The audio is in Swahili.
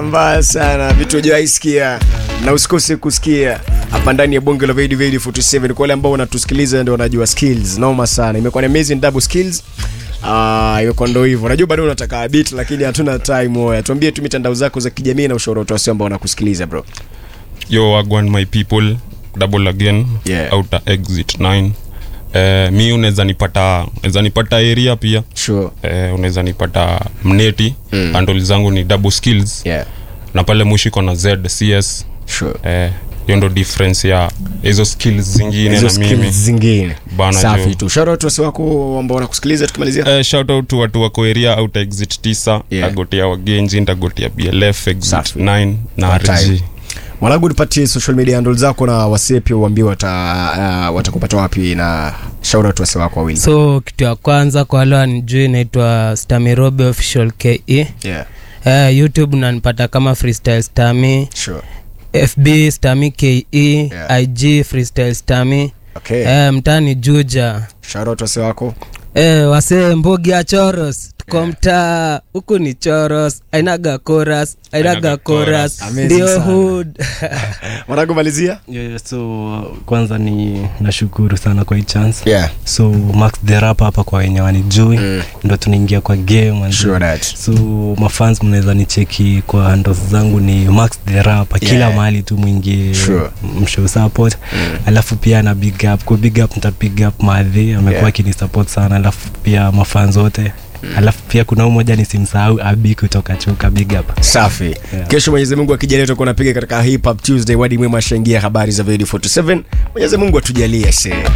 mbaya sana vitu hujawaisikia na usikose kusikia hapa ndani ya bonge la Vedi Vedi 47 kwa wale ambao wanatusikiliza ndio wanajua skills noma sana imekuwa ni amazing double skills Ah, imekuwa ndo hivyo. Najua bado unataka beat lakini hatuna time oya. Tuambie tu mitandao zako za kijamii na ushauri wa ambao wanakusikiliza bro. yo wagwan my people double again Yeah. outer exit 9 eh, mi unaweza nipata unaweza nipata area pia Sure. eh, unaweza nipata mneti mm. handle zangu ni double skills Yeah. na pale mwisho iko na zcs Sure. eh, hiyo ndo difference ya hizo skills zingine Hizo na mimi skills zingine. Bana Safi jo. tu. Shout out wasi wako ambao wanakusikiliza tukimalizia. Eh, shout out to watu wako area out exit 9 Yeah. tagotea wagenji ntagotea blf exit Safi. 9 na Kwa time. rg Mwanangu nipatie social media handle zako na wasee pia uambie wata uh, watakupata wapi na shout out wasi wako wawili. so kitu ya kwanza kwa wale wanijui inaitwa stamirobe official ke Yeah. uh, youtube nanipata kama freestyle stami Sure. fb stami ke Yeah. ig freestyle stami Okay. uh, mtani juja Shout out wasi wako. Eh, wasee mbogi ya choros tuko mtaa huku ni choros ainaga koras ainaga Ainaga koras chorus. Amazing ndio sana. hood Mwanangu malizia? Yeah, yeah, so kwanza ni nashukuru sana kwa hii chance Yeah. so max the rap hapa kwa wenye wanijui Mm. ndo tunaingia kwa game manze. Sure that. so mafans mnaweza nicheki kwa handles zangu ni max the rap kila Yeah. mahali tu mwingie Sure. mshow support alafu pia na big up ku big up nita big up madhi amekuwa Yeah. akini support sana alafu pia mafans wote alafu pia kuna umoja nisimsahau abi kutoka chuka big up Safi. Yeah. Kesho Mwenyezi Mungu akijalia tutakuwa napiga katika Hip Hop Tuesday. Wadi mwema ashaingia habari za Video 47. Mwenyezi Mungu atujalie se.